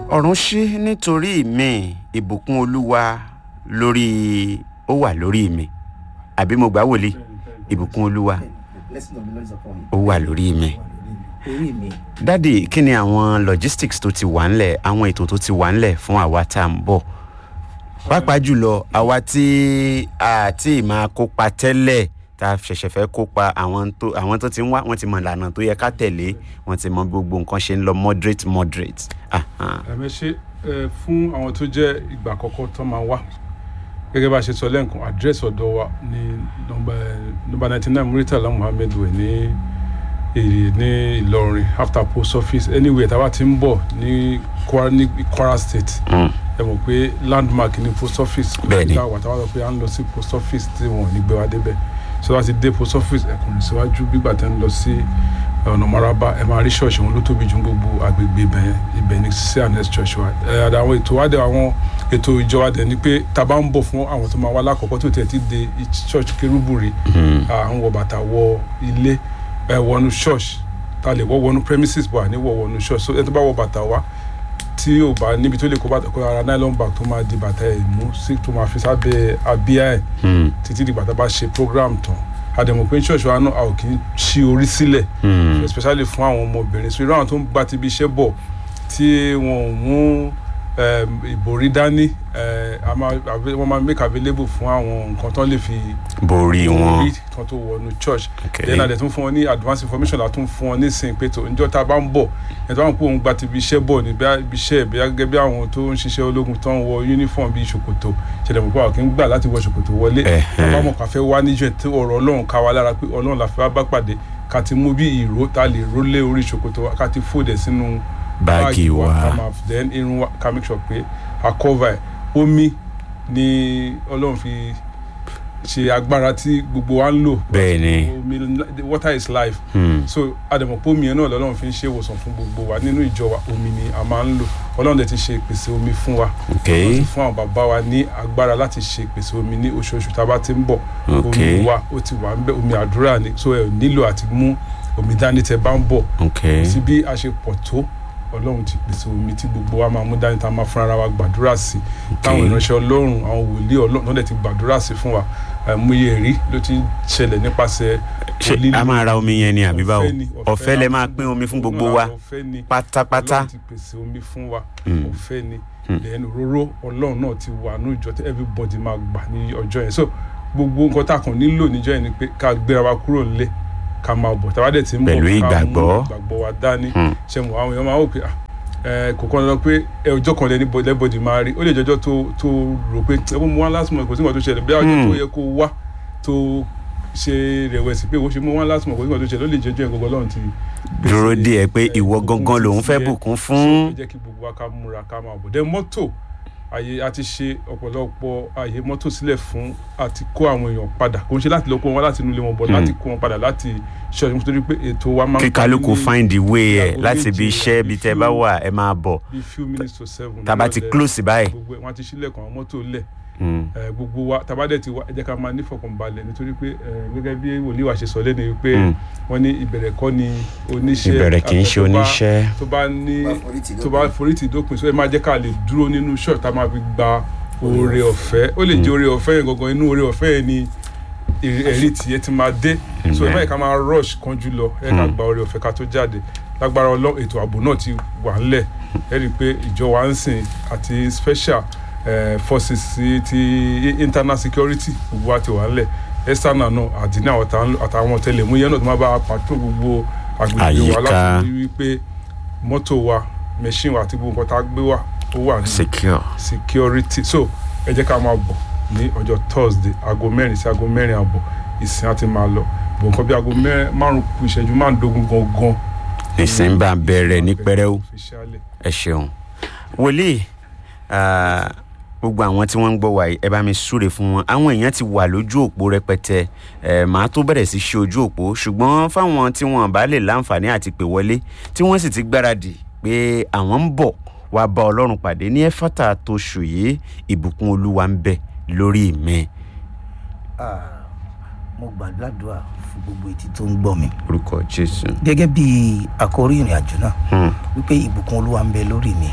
ọ̀run ṣí nítorí mi ìbùkún olúwa lórí ó wà lórí mi àbí mo gbà wòlíì ìbùkún olúwa blessing of the lord is upon me. ó wà lórí mi. orí mi dádì kí ni àwọn logistics tó ti wà ńlẹ̀ àwọn ètò tó ti wà ńlẹ̀ fún àwa tá à ń bọ̀ pàápàá jùlọ àwa tí a ti máa kópa tẹ́lẹ̀ tá a ṣẹ̀ṣẹ̀ fẹ́ kópa àwọn tó àwọn tó ti ń wá wọ́n ti mọ ìlànà tó yẹ ká tẹ̀lé wọ́n ti mọ gbogbo nǹkan ṣe ń lọ moderate moderate. Aha. ẹ̀mẹ́ ṣe ẹ fún àwọn tó jẹ́ ìgbà àkọ́kọ́ tó máa wá gẹ́gẹ́ bá a ṣe sọ lẹ́ǹkan àdírẹ́sì ọ̀dọ̀ wa ní nọmba nọmba ninety nine muritala muhammed way ní èrè ní ìlọrin after post office anywhere tá a bá ti ń bọ̀ ní kwara ní kwara state Mm. ẹ mọ̀ pé landmark ní post office Bẹ́ẹ̀ni. kò wà táwọn sọ pé à ń lọ sí post office tí wọn ò ní gbé wa débẹ̀ so láti dé post office ẹ̀kùnrin síwájú gbígbà tẹ́ ń lọ sí ọ̀nà maraba ẹ máa rí ṣọ́ọ̀ṣì wọn ló tóbi ju gbogbo agbègbè ibẹ̀ yẹn ibẹ̀ ní cns church wa ẹ àdá àwọn ètò wa dẹ àwọn ètò ìjọ wa dẹ ni pé tá a bá ń bọ̀ fún àwọn tó máa wá lákọ̀ọ́kọ́ tó tẹ̀ ti dé church kérúbù rí à ń wọ bàtà wọ ilé ẹ wọnú church ta lè wọ wọnú premises bọ̀ àní wọ wọnú church so ẹ tó bá wọ bàtà wa tí ò bá níbi tó lè kó bàtà kó ara nylon bag tó máa di bàtà ẹ̀ mú sí tó máa fi sábẹ́ abíyá ẹ̀ Hmm. títí di bàtà bá ṣe program tán àdèmọ̀ pé church wa náà a ò kì í ṣí orí sílẹ̀ Hmm. especially fún àwọn ọmọbìnrin so irú àwọn tó ń gba ti ibi iṣẹ́ bọ̀ tí wọn ò mú um, ìbòrí dání eh, a máa àbí- wọ́n máa make available fún àwọn nǹkan tó lè fi borí wọn. kan tó wọnú church Okay. then àdẹ tún fún wọn ní advance information la tún fún wọn nísìnyí pé tó njọ́ tá a bá ń bọ̀ ẹ̀ tó bá ń pò ń gba ti ibi iṣẹ́ bọ̀ ní bí ibi iṣẹ́ bí gẹ́gẹ́ bí àwọn tó ń ṣiṣẹ́ ológun tó ń wọ uniform bíi ṣòkòtò ṣẹlẹ̀ mọ̀ pé àwọn kì í gbà láti wọ ṣòkòtò wọlé Ẹ̀hẹ́n. bàbá mọ̀ ká fẹ́ wá níjọ́ tí ọ̀rọ̀ ọlọ́run ká wa lára pé ọlọ́run la fẹ́ wá bá pàdé ká ti mú bí ìró tá a lè ró lé orí ṣòkòtò wa ká ti fòdẹ̀ sínú báàgì wa. ká máa then irun wa ká make sure pé a cover ẹ̀ omi ni ọlọ́run fi ṣe agbára tí gbogbo wa ń lò Bẹ́ẹ̀ni. omi water is life Hmm. so àdèmọ̀pọ̀ omi yẹn náà lọ́lọ́run fi ń ṣe ìwòsàn fún gbogbo wa nínú ìjọ wa omi ni a máa ń lò ọlọ́run dẹ̀ ti ṣe ìpèsè omi fún wa Okay. Ọlọ́run ti fún àwọn bàbá wa ní agbára láti ṣe ìpèsè omi ní oṣooṣù tá a bá ti ń bọ̀ Okay. omi wa ó ti wà ń bẹ omi àdúrà ni so ẹ ò nílò àti mú omi dání tẹ bá ń bọ̀ Okay. sí bí a ṣe pọ̀ tó ọlọ́run ti pèsè omi tí gbogbo wa máa mú dání tá a máa fúnra ara wa gbàdúrà sí táwọn ìránṣẹ́ ọlọ́run àwọn wòlíì ọlọ́run náà dẹ̀ ti gbàdúrà sí fún wa àìmọye ẹ̀rí ló ti ń ṣẹlẹ̀ nípasẹ̀ ṣe a máa ra omi yẹn ni àbí báwo Ọ̀fẹ́ ni, ọ̀fẹ́ lẹ la máa fún pín omi fún gbogbo Ọlọ́run wa ọ̀fẹ́ ni pátápátá. ọlọ́run ti pèsè omi fún wa Mm. ọ̀fẹ́ ni then òróró ọlọ́run náà ti wà ní ìjọ tí everybody máa gbà ní ọjọ́ yẹn so gbogbo nǹkan tá a kàn nílò níjọ́ yẹn ni pé ká gbéra wa kúrò nílé ká máa bọ̀ tá a bá dẹ̀ ti ń bọ̀ Pẹ̀lú ká mú ìgbàgbọ́. ìgbàgbọ́ wa dání Hmm. ṣe mọ̀ àwọn èèyàn máa wò pé ah, ẹ, kò kàn lọ pé ẹ, ọjọ́ kan lẹ́ni lẹ́bọ̀dì máa rí ó lè jọjọ́ tó tó rò pé ẹ bó mu wá last month kò sí nǹkan tó ṣẹlẹ̀ bí ọjọ́ tó Hmm. yẹ kó wá tó ṣe rẹ̀wẹ̀sì pé ó ṣe mú wá last month kò sí nǹkan tó ṣẹlẹ̀ ó lè jọjọ́ yẹn gbogbo ọlọ́run ti dúró pèsè, díẹ̀ pé ẹ, ìwọ ìbùkún gangan lòun ti fẹ́ tiẹ̀. bùkún So, fún. ẹ jẹ́ kí gbogbo wa ká múra ká máa bọ̀ dẹ́ mọ́tò àyè a ti ṣe ọ̀pọ̀lọpọ̀ àyè mọ́tò sílẹ̀ fún àti kó àwọn èèyàn padà kò ń ṣe láti lọ kó wọn láti inú ilé wọn bọ̀ Hmm. láti kó wọn padà láti ṣọ́ọ̀ṣì nítorí pé ètò wa máa ń kí kálukú parí ní find the way ẹ ìyàgò láti ibi méje iṣẹ́ ibi tẹ́ bá few- wà ẹ máa bọ̀ bíi few minutes to seven tá a bá ti nírọ̀lẹ́. close báyìí. gbogbo ẹ̀ wọ́n ti ṣílẹ̀kùn àwọn mọ́tò lẹ̀ Hmm. ẹ, gbogbo wa tá a bá dẹ̀ ti wá ẹ jẹ́ ká máa nífọ̀kànbalẹ̀ nítorí pé ẹ, gẹ́gẹ́ bí wòlíì wa ṣe sọ lẹ́nu wípé Hmm. wọ́n ní ìbẹ̀rẹ̀ kọ́ ni oníṣẹ́ ìbẹ̀rẹ̀ kì í ṣe àfẹ́ tó bá- oníṣẹ́. tó bá ní Tó bá forí tì tó bá forí tì dópin so ẹ máa jẹ́ ká lè dúró nínú ṣọ́ọ̀ṣì tá a máa fi gba oore ọ̀fẹ́ ó lè jẹ́ oore ọ̀fẹ́ yẹn gangan inú oore ọ̀fẹ́ yẹn ni èrè- ẹ̀rí tiẹ̀ ti máa dé so ẹ Amen. má yẹ ká máa rush kanjú lọ ẹ ká Mm. gba oore ọ̀fẹ́ ká tó jáde lágbára ọlọ́ ètò ààbò náà ti wà ńlẹ̀ ẹ rí i pé ìjọ wa ń sìn àti special eh, forces sí ti internal security gbogbo wa ti wà ńlẹ̀ external náà àdínà àtàwọn ọ̀tẹlẹ̀múyẹ́ náà tó máa bá a pàtó gbogbo agbègbè wa Àyíká. láti rí i pé mọ́tò wa machine wa àti gbogbo nǹkan tá a gbé wá ó wà ní secure. security so ẹ jẹ́ ká máa bọ̀ ní ọjọ́ thursday aago mẹ́rin sí aago mẹ́rin àbọ̀ ìsìn àti máa lọ bọ̀ nǹkan bí aago mẹ́rin márùn kù ìṣẹ́jú márùndógún gangan. nísìnyí bá bẹ̀rẹ̀ ní pẹrẹu officially. ẹ ṣeun. wòlíì ah, gbogbo àwọn tí wọ́n ń gbọ́ wàyí ẹ bá mi súre fún wọn àwọn èèyàn ti wà lójú òpó rẹpẹtẹ ẹ màá tó bẹ̀rẹ̀ sí ṣe ojú òpó ṣùgbọ́n fáwọn tí wọ́n bá lè láǹfààní àti pè wọlé tí wọ́n sì ti gbáradì pé àwọn ń bọ̀ wá bá ọlọ́run pàdé ní ẹ̀fọ́tà tó ṣù yìí ìbùkún olúwa ń bẹ lórí mi Ah, mo gbàdúrà fún gbogbo etí tó ń gbọ́ mi orúkọ jésù. gẹ́gẹ́ bí àkórí ìrìn àjò náà Hmm, wípé ìbùkún olúwa ń bẹ lórí mi hmm,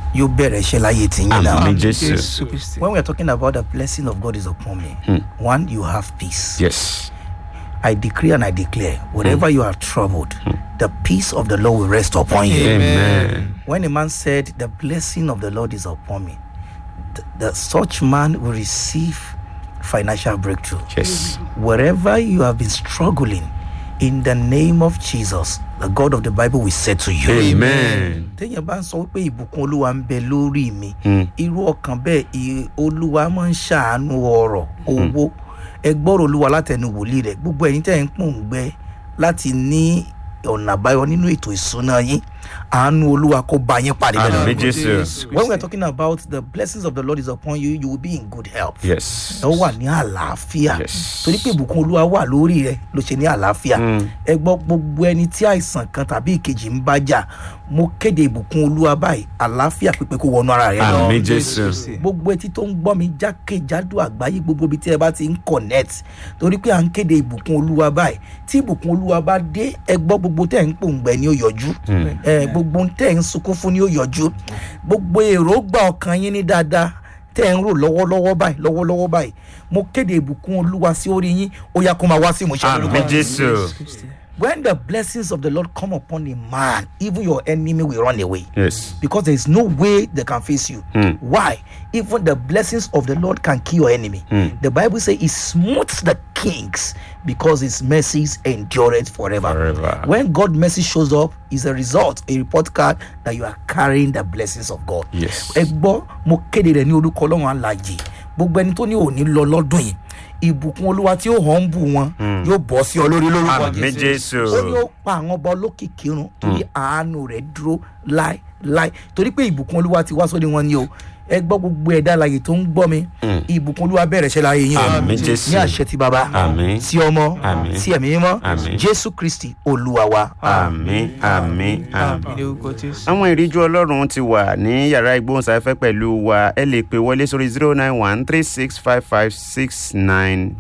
yóò bẹ̀rẹ̀ iṣẹ́ láyé tìyín náà. àmì jésù jésù kristi. when we are talking about the blessing of God is upon me, one, you have peace. yes I decree and I declare, wherever you are troubled, the peace of the Lord will rest upon you. amen When a man said, The blessing of the Lord is upon me, th- the, such man will receive financial breakthrough. yes Wherever you have been struggling, in the name of Jesus, the God of the Bible will say to you. amen téèyàn bá ń sọ wípé ìbùkún olúwa ń bẹ lórí mi Hmm. irú ọkàn bẹ́ẹ̀ ì- olúwa máa ń ṣàánú ọrọ̀ owó ẹ gbọ́rọ̀ olúwa látẹnu wòlíì rẹ̀ gbogbo ẹ̀yin tẹ́ ẹ̀ ń pòǹgbẹ láti ní ọ̀nà àbáyọ nínú ètò ìsúná yín àánú olúwa kó bá yín pàdé àmì lẹ́nu. jésù when we are talking about the blessings of the lord is upon you you will be in good health. yes ẹ wà ní àlàáfíà Yes. torí pé ìbùkún olúwa wà lórí rẹ ló ṣe ní àlàáfíà Mm. ẹ gbọ́ gbogbo ẹni tí àìsàn kan tàbí ìkejì ń bá jà mo kéde ìbùkún olúwa báyìí àlàáfíà pípé kó wọnú ara rẹ lọ àmì jésù gbogbo etí tó ń gbọ́ mi jákèjádò àgbáyé gbogbo ibi tí ẹ bá ti ń connect torí pé à ń kéde ìbùkún olúwa báyìí tí ìbùkún olúwa bá dé ẹ gbọ́ gbogbo tẹ̀ ń pòǹgbẹ ni ó yọjú ẹ gbogbo tẹ̀ ń sunkún fún ni ó yọjú gbogbo èròǹgbà ọkàn yín ní dáadáa tẹ́ ń rò lọ́wọ́lọ́wọ́ báyìí lọ́wọ́lọ́wọ́ báyìí mo kéde ìbùkún olúwa sí orí yín ó yá kó máa wá sí ìmúṣẹ àmì lórúkọ jésù when the blessings of the lord come upon a man even your enemy will run away yes because there is no way they can face you. Hmm. Why? Even the blessings of the Lord can kill your enemy. Hmm. The Bible says He smooths the kings because His mercies endureth forever. Forever. When God mercy shows up, is a result, a report card that you are carrying the blessings of God. yes ẹ gbọ́ mo kéde rẹ̀ ní orúkọ ọlọ́run alàyè gbogbo ẹni tó ní òní lọ lọ́dún yìí ìbùkún olúwa tí ó hàn ń bù wọn yóò bọ́ sí ọ lórí lórúkọ àmì jésù ó ní ó pa àwọn ọba olókìkí run torí àánú rẹ̀ dúró láéláé torí pé ìbùkún olúwa ti wá sórí wọn ni o ẹ gbọ́ gbogbo ẹ̀dá alàyè tó ń gbọ́ mi ìbùkún olúwa bẹ̀rẹ̀ ṣẹlẹ̀ ayé yín o Àmín, Jésù. ní àṣẹ ti bàbá Àmín. sí ọmọ Àmín. sí ẹ̀mí mímọ́ Àmín. jésù kristi olúwa wa. àmì àmì àmì. ní orúkọ jésù. àwọn ìríjú ọlọ́run ti wà ní yàrá ìgbóhùnsáfẹ́ pẹ̀lú wa ẹ lè pè wọlé sórí zero nine one three six five five six nine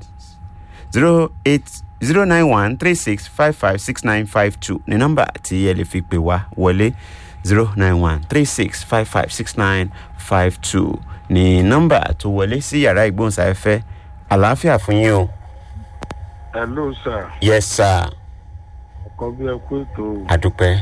zero eight zero nine one three six five five six nine five two ní nọ́mbà tí ẹ lè fi pè wá wọlé zero nine one three six five five six nine five two ní nọ́mbà tó wọlé sí yàrá ìgbóhùnsáfẹ́ àlàáfíà fún yín o. hello sir yes sir ọkọ bí ẹ kú ètò àdúpẹ́.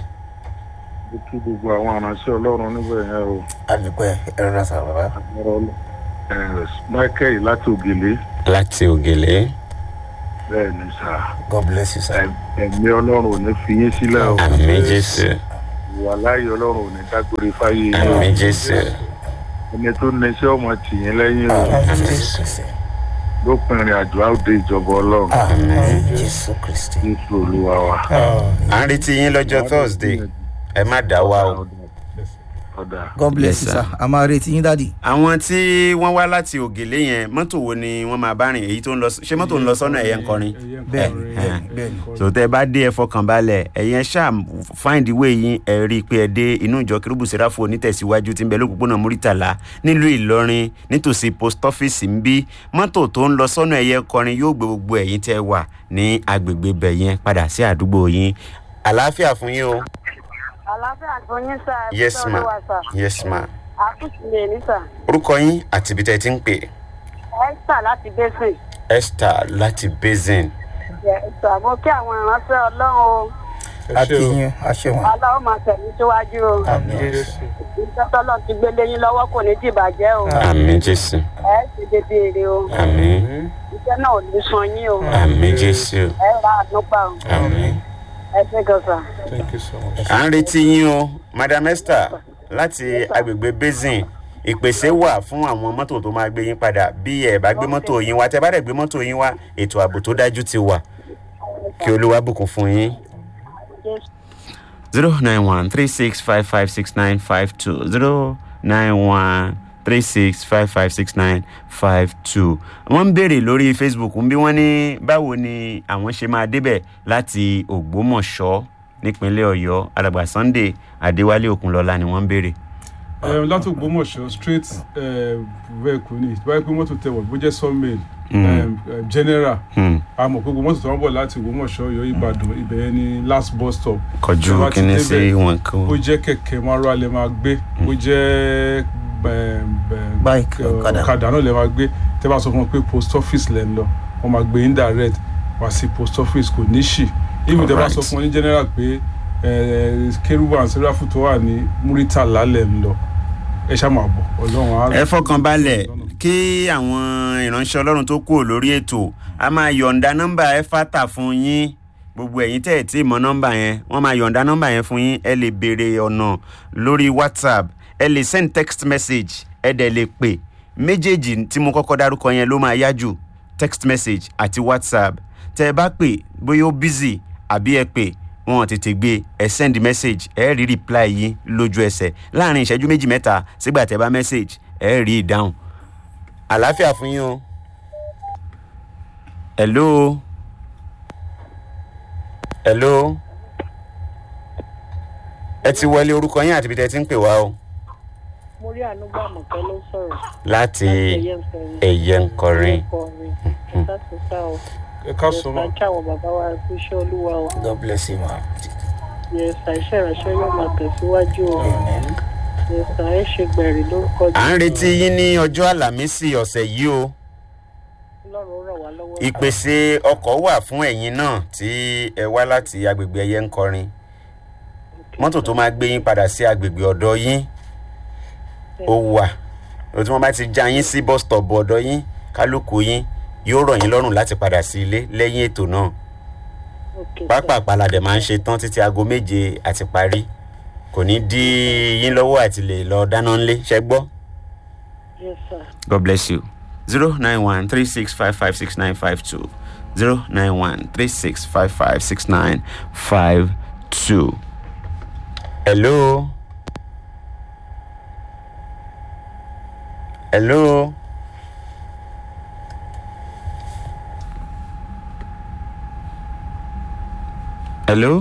mo kí gbogbo àwọn aránṣẹ́ ọlọ́run níbẹ̀ yẹn o àdúpẹ́ ẹ rọra sà bàbá. ọ̀rọ̀ ẹ̀ michael láti ògèlè láti ògèlè bẹ́ẹ̀ ni sà god bless you sir. Ẹ̀- ẹ̀mí ọlọ́run ò ní fi yín sílẹ̀ o àmì jésù ìwà láàyè ọlọ́run ò ní dágbére fáyé yín o àmì jésù ẹni tó ní iṣẹ́ ọmọ tì yín lẹ́yìn o lópin ìrìn àjò àwòdè ìjọba ọlọ́run jésù kristi. jésù olúwa wa. à ń retí yín lọ́jọ́ thursday ẹ má dá wa o. ọ̀dà god bless Yes, you sir. sir a máa retí yín dáàdì. àwọn tí wọ́n wá láti ògèlè yẹn mọ́tò wo ni wọ́n máa bá rìn èyí tó ń lọ ṣé mọ́tò ń lọ sọ́nà ẹ̀yẹ ń kọrin bẹ́ẹ̀ni Eh, bẹ́ẹ̀ni bẹ́ẹ̀ni. so tẹ bá dé ẹ fọkàn balẹ̀ ẹ̀yẹn ṣáà find way yín ẹ rí i pé ẹ dé inú ìjọ kérúbù sẹ́ráfù onítẹ̀síwájú tí ń bẹ lókùnkùnà múrítàlá nílùú ìlọrin nítòsí post office ń bí mọ́tò tó ń lọ sọ́nà ẹ̀yẹ kọrin yóò gbé gbogbo ẹ̀yìn tẹ́ wà ní agbègbè bẹ̀ yẹn padà sí àdúgbò yín àlàáfíà fún yín o àlàáfíà fún yín sá ẹ yes fẹ́ ma olúwa sá yes ma àtúntì lè ní sá orúkọ yín àti ibi tẹ́ ẹ ti ń pè esther láti bẹ́sìn esther láti basin esther mo kí àwọn ìránṣẹ́ ọlọ́run o akínyìn aṣẹ́wọ̀n. aláwọ̀ máa tẹ̀lé síwájú o iṣẹ́ tọ́lọ́ ti gbé léyìn lọ́wọ́ kò ní dìbàjẹ́ o àmì jésù ẹ ṣe dédé èrè o àmì iṣẹ́ náà ò ní san yín o àmì jésù ẹ ra àdúgbà o àmì. ẹ ṣe gan sá. thank you so much. à ń retí yín o madam esther láti agbègbè basin ìpèsè wà fún àwọn mọ́tò tó máa gbé yín padà bí ẹ bá gbé mọ́tò yín wá tẹ bá dẹ̀ gbé mọ́tò yín wá ètò ààbò tó dájú ti wà kí olúwa bùkún fún yín. zero nine one three six five five six nine five two zero nine one three six five five six nine five two. wọ́n ń béèrè lórí facebook ń bí wọ́n ní báwo ni àwọn ṣe máa débẹ̀ láti ògbómọ̀ṣọ́ nípínlẹ̀ ọ̀yọ́ alàgbà sunday adéwálé òkunlọ́lá ni wọ́n ń béèrè. ẹ láti ògbómọ̀ṣọ́ straight vehicle ni báyìí pé mọ́tò tẹ̀wọ̀ bó jẹ́ sawmill em, em, general Hmm. a mọ̀ pé gbogbo mọ́tò tó wọ́n bọ̀ láti Ògbómọ̀ṣọ́ Ọ̀yọ́ Ìbàdàn ibẹ̀ yẹn ni last bus stop kọjú Tó bá ti kíní débẹ̀, sí wọn kó ó jẹ́ kẹ̀kẹ́ márùn alẹ́ máa gbé ó jẹ́ em, em, Bike, eh, ọ̀kadà. ọ̀kadà náà lè máa gbé tẹ́ bá sọ fún wọn pé post office lẹ́ ń lọ wọ́n máa gbé indirect wá sí post office kò ní ṣì even tẹ́ bá sọ Alright. fún wọn ní general pé eh, kérúbù and sẹ́ráfù tó wà ní Muritala lẹ́ ń lọ ẹ ṣá máa bọ̀ ọlọ́run á ẹ fọkàn balẹ̀ kí àwọn ìránṣẹ́ ọlọ́run tó kúrò lórí ètò a máa yọ̀ǹda nọ́mbà ẹ fàtà fún yín gbogbo ẹ̀yin tẹ́ ẹ̀ tí ì mọ nọ́mbà yẹn wọ́n máa yọ̀ǹda nọ́mbà yẹn fún yín ẹ lè béèrè ọ̀nà lórí whatsapp ẹ lè send text message ẹ dẹ̀ lè pè méjèèjì tí mo kọ́kọ́ dárúkọ yẹn ló máa yá jù text message àti whatsapp tẹ́ ẹ bá pè bóyá ó busy àbí ẹ pè wọn ò tètè gbé ẹ send message ẹ rí reply yín lójú ẹsẹ̀ láàrin ìṣẹ́jú méjì mẹ́ta sígbà tẹ́ bá message ẹ rí ìdáhùn àlàáfíà fún yín o. hello. hello. ẹ ti wọlé orúkọ yín àti ibi tẹ́ ti ń pè wá o. mo rí ànúgbà mọ̀kẹ́ ló sọ̀rọ̀ láti ẹ̀yẹ ń sọ̀rọ̀ ẹ̀yẹ ń kọrin. kọrin ẹ̀ka tó sá o ẹ ká sọ yẹ̀sà mọ́ kí àwọn bàbá wa kú iṣẹ́ olúwa o god bless you ma. yẹ̀sà iṣẹ́ ìránṣẹ́ yóò máa tẹ̀síwájú o yẹ̀sà ẹ̀ ṣe gbẹ̀rì lórúkọ à ń retí yín ní ọjọ́ àlàmísì ọ̀sẹ̀ yìí o. ọlọ́run ràn wá lọ́wọ́ ìpèsè ọkọ̀ wà fún ẹ̀yin náà tí ẹ wá láti agbègbè ẹ̀yẹ ń kọrin. mọ́tò tó máa gbé yín padà sí agbègbè ọ̀dọ̀ yín ó wà o tí wọ́n bá ti já yín sí bus stop ọ̀dọ̀ yín kálukú yín yóò rọ̀ yín lọ́rùn láti padà sí ilé lẹ́yìn ètò náà Okay, sir. pápá àpàlàdé máa ń ṣe tán títí aago méje àti parí kò ní dí yín lọ́wọ́ àti lè lọ dáná ńlé ṣẹ́ gbọ́. Yes, sir. God bless you. Zero nine one three six five five six nine five two. Zero nine one three six five five six nine five two. Hello. Hello. Hello.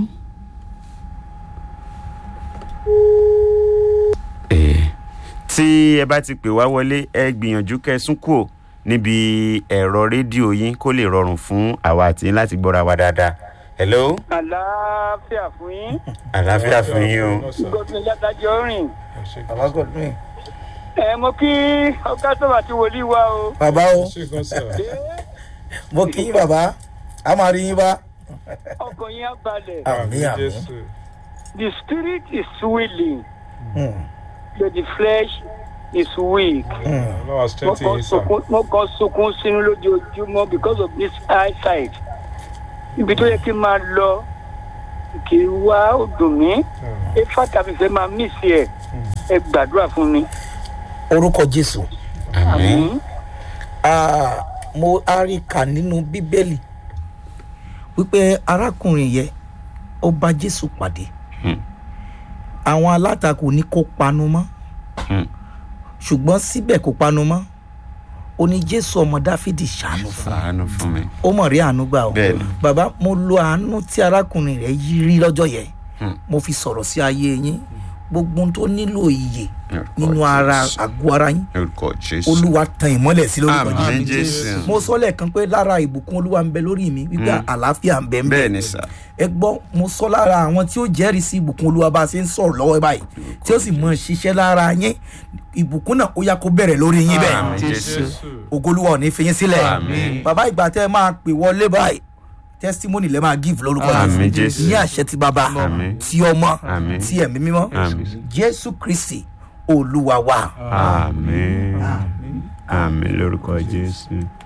Eh tí ẹ bá ti pè wá wọlé ẹ gbìyànjú kẹsùn kúò níbi ẹ̀rọ rédíò yín kó lè rọrùn fún àwa àti yín láti gbọ́ra wa dáadáa. hello àlàáfíà fún yín àlàáfíà fún yín o. gómìnà yàtàjọ rìn baba godwin. ẹ mo kí ọgá sọ̀rọ̀ àti wòlíì wa o baba o ṣé kan sà mo kí yín baba a máa rí yín bá. ọkàn yín á balẹ̀ àmì àmì. Jésù the spirit is willing Hmm, but the flesh is weak. hmm. ọlọ́wà mo strength kàn yín sà sunkún mo kàn sunkún sínú lójoojúmọ́ because of this eyesight ibi tó yẹ kí n máa lọ kì í wá ó dùn mí ifá tàbí fẹ́ máa mí sí ẹ ẹ gbàdúrà fún mi. orúkọ jésù àmín Ah, mo a rí kà nínú bíbélì wípé arákùnrin yẹn ó bá jésù pàdé Hmm. àwọn alátakò ní kó panu mọ́ Hmm. ṣùgbọ́n síbẹ̀ kó panu mọ́ ó ní jésù ọmọ dáfídì ṣàánú fún un ṣàánú fún mi. ó mọ̀ rí àánú gbà o Bẹ́ẹ̀ni. bàbá mo lo àánú tí arákùnrin rẹ̀ yí rí lọ́jọ́ yẹn Hmm. mo fi sọ̀rọ̀ sí ayé yín gbogbo ohun tó nílò iyè Orúkọ nínú ara Jésù. àgọ́ ara yín orúkọ jésù. olúwa tan ìmọ́lẹ̀ sí lórúkọ àmín jésù jésù. mo sọ lẹ́ẹ̀kan pé lára ìbùkún olúwa ń bẹ lórí mi wípé Mm. àlàáfíà ń bẹ ń bẹ bẹ́ẹ̀ ni sà. ẹ gbọ́ mo sọ lára àwọn tí ó jẹ́rìí sí ìbùkún olúwa bá a ṣe ń sọ̀rọ̀ lọ́wọ́ báyìí tí ó sì mọ ṣiṣẹ́ lára yín ìbùkún náà ó yá kó bẹ̀rẹ̀ lórí yín bẹ́ẹ̀ Àmín jésù. ògolúwa ò ní fi yín sílẹ̀ Àmín. bàbá ìgbà tẹ́ ẹ máa pè wọlé báyìí testimony lẹ́ máa give lórúkọ Àmín Jésù. ní àṣẹ ti bàbá Àmín. ti ọmọ Àmín. ti ẹ̀mí mímọ́ Àmín. jésù kristi olúwa wa. àmín àmín lórúkọ jésù.